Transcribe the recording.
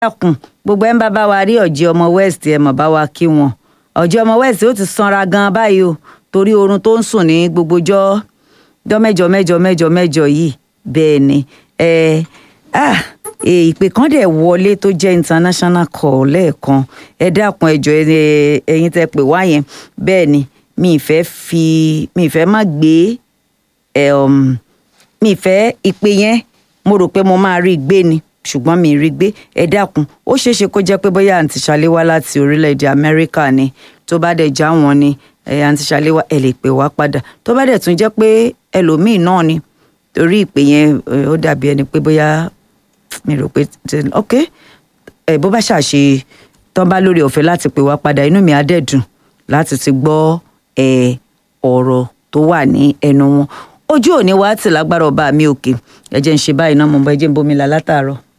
dákun gbogbo ẹ̀ ń bá bá wa rí ọ̀jẹ̀ ọmọ west ẹ̀ mọ̀ bá wa kí wọn ọ̀jẹ̀ ọmọ west ó ti sanra gan báyìí o torí oorun tó ń sùn ní gbogbo jọ́ jọ́ mẹ́jọ mẹ́jọ mẹ́jọ mẹ́jọ yìí bẹ́ẹ̀ ni ẹ ah ìpè kan dẹ̀ wọlé tó jẹ́ international call lẹ́ẹ̀kan ẹ dákun ẹjọ́ ẹ̀yin tẹ́ pè wá yẹn bẹ́ẹ̀ ni mi ì fẹ́ fi mi ì fẹ́ má gbé ẹ um, mi ì fẹ́ ìpè yẹn mo rò pé mo máa rí i gbé ni ṣùgbọ́n mi ì rí i gbé ẹ dákun ó ṣeé ṣe kó jẹ́ pé bóyá àǹtí ṣaléwá láti orílẹ̀-èdè amẹ́ríkà ni tó bá dẹ̀ já wọn ni ẹ àǹtí ṣaléwá ẹ lè pè wá padà tó bá dẹ̀ tún jẹ́ pé ẹlòmíì náà ni torí ìpè yẹn ó dàbí ẹni pé bóyá mi rò pé ok ẹ bó bá ṣàṣe tán bá lórí ọ̀fẹ́ láti pè wá padà inú mi á dẹ̀ dùn láti ti gbọ́ ẹ ọ̀rọ̀ tó wà ní ẹnu wọn ojú òní wa ti lágbára ọba mi òkè ẹ jẹ́ ń ṣe báyìí náà mo bá ẹ jẹ́ ń bomi là látàárọ̀.